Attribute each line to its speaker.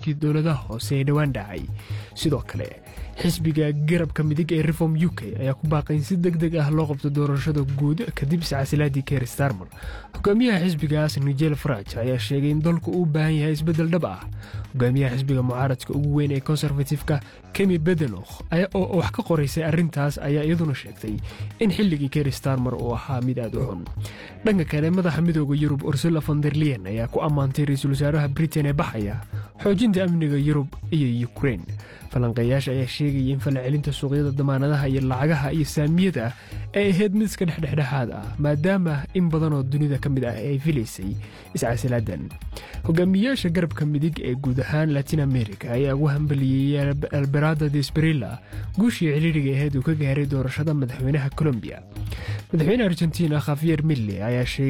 Speaker 1: doorashooyinkii dowladaha hoose ee dhowaan dhacay sidoo kale xisbiga garabka midig ee reform u k ayaa ku baaqay in si deg deg ah loo qabto doorashada guud kadib iscasilaadii keir starmer hogaamiyaha xisbigaas nigel faraj ayaa sheegay in dalku uu u baahan yahay isbeddel dhab ah hogaamiyaha xisbiga mucaaradka ugu weyn ee konservatifka kemi bedenokh oo wax ka qoraysay arrintaas ayaa iyaduna sheegtay in xilligii keir starmer uu ahaa mid aad u xun dhanka kale madaxa midooda yurub ursula fonderlian ayaa ku ammaantay ra-iisul wasaaraha britain ee baxaya xoojinta amniga yurub iyo ukrein falanqeeyaasha ayaa sheegaya in falcelinta suuqyada damaanadaha iyo lacagaha iyo saamiyada ay ahayd mid iska dhexdhexdhexaad ah maadaama in badan oo dunida ka mid ah ay filaysay iscasilaadan hogaamiyayaasha garabka midig ee guud ahaan latin america ayaa ugu hambaliyey alberada desperilla guushii ciriiriga ahayd uu ka gaaray doorashada madaxweynaha colombiya madaxweyne argentina khafiyer mille ayaa sheegay